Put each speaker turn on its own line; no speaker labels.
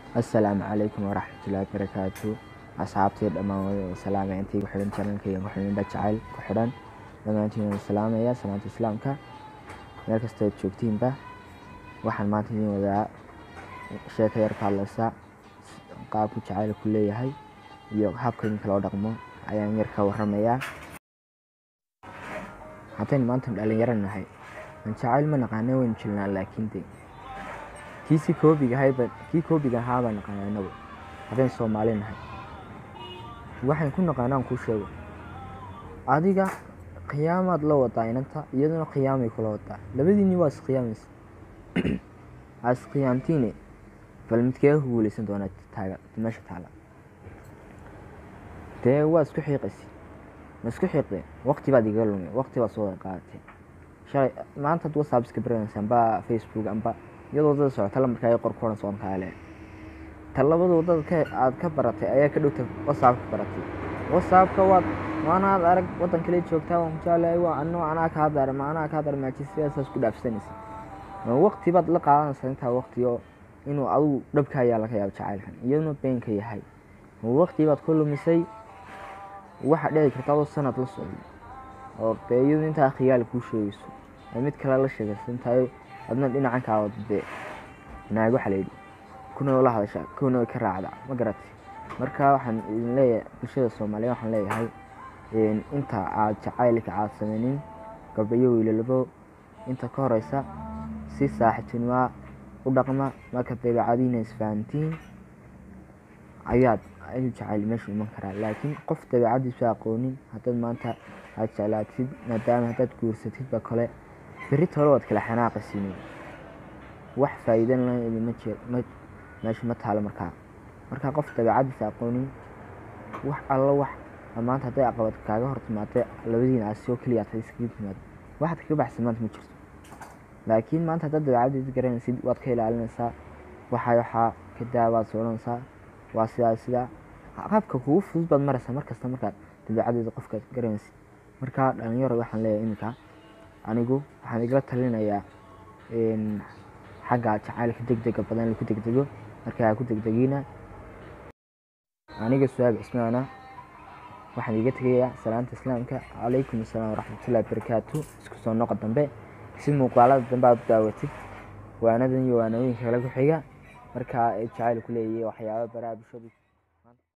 assalaamu calaykum waraxmatullaahi barakaatu asxaabtii dhammaan wada salaamay intii ku xidhan channelkayga ku xidhan dha jacayl ku xidhan dhammaantiin wada salaamaya salaanta islaamka meel kasta aad joogtiinba waxaan maanta idin wadaa sheeko yar ka hadlaysa qaabku jacaylku leeyahay iyo habka idinka loo dhaqmo ayaan yar ka waramayaa haddaynu maanta dhalinyaro nahay aan jacayl ma naqaana waynu jilnaa laakiin de kiisi koobiga ahayba kii koobiga ahaa baan naqaana inagu haddaynu soomaali nahay waxayn ku naqaanaan kuu sheego adiga khiyaamaad la wadaa inanta iyaduna khiyaamay kula wadaa labadiinni waa iskhiyaamaysa aa iskhiyaamtiine bal midkee ku guuleysan doonaa taaga meesha taala dee waa isku xiiqaysi ma isku xiiqdeen waqti baad igaga lumay waqti baad soo wada qaadatee shalay maanta ad whatsapp iska baranaysa amba facebook amba iyadoo wadada socota lamarkaa ay qor ku odhan soon kaale ta labada wadada ka aad ka baratay ayaa ka dhowta whatsapp ka baratay whatsappka waad maanaad arag wadan kale joogtaa waan ku jeclahay waa ano anaa kaa daara ma anaa kaa daara maaji sidaasaas ku dhaafsanaysa ma waqti baad la qaadanaysaa intaa waqti oo inuu adigu dhabka ayaa laga yaaba jacaylkan iyaduna beenka yahay ma waqti baad ku lumisay waxaa dhici karta adoo sanad la socday oo dee iyadu intaa khiyaal kuu sheegayso ay mid kale la sheegaysa intaay adna dhinacan kaa wada dee naag waxaa layidhi kuna la hadashaa kuna way ka raacdaa ma garatay marka waxaan idin leeyahay bulshada soomaaliya waxaan leeyahay inta aad jacaylka aad sameynin gabdho iyo wiilalabo inta ka horeysa si saaxiibtinimaa u dhaqma marka dabeecadiina isfahantiin ayaad ayuu jacayl meesha iman karaa laakiin qof dabeecadiisu aqoonin haddaad maanta aad jeclaatid maadaama haddaad guursatid ba kale berri tole waad kala xanaaqaysiin wax faa'iidan lahayn idinma jir ma meesha ma taalo markaa markaa qof dabeecadiisa aqoonin wax alla wax maanta hadday aqabad kaaga hor timaada labadiina aad soo keliya aad iskaga timaado waxaad kaga baxsan maanta ma jirto laakiin maanta haddaad dabeecadiisa garanaysid waad ka ilaalinaysaa waxaa waxaa kadaa waad soconaysaa waa sidaa sidaa qaabka kugu fudud baad maraysaa markasta markaad dabeecadeeda qofka garanaysid markaa dhalinyaro waxaan leeyahay iminka anigu waxaan igala talinayaa xagga jacaylka degdega badan laku degdego marka ha ku degdegiina aniga su-aab cismaana waxaan iga tegayaa salaanta islaamka calaykum asalaam waraxmatullahi barakaatu isku soo noqo dambe si muuqaalada dambe aad u daawatid waanadan iyo waanooyinka kale ku xiga markaa jacayl ku leeyahay waxyaaba baraha bulshadu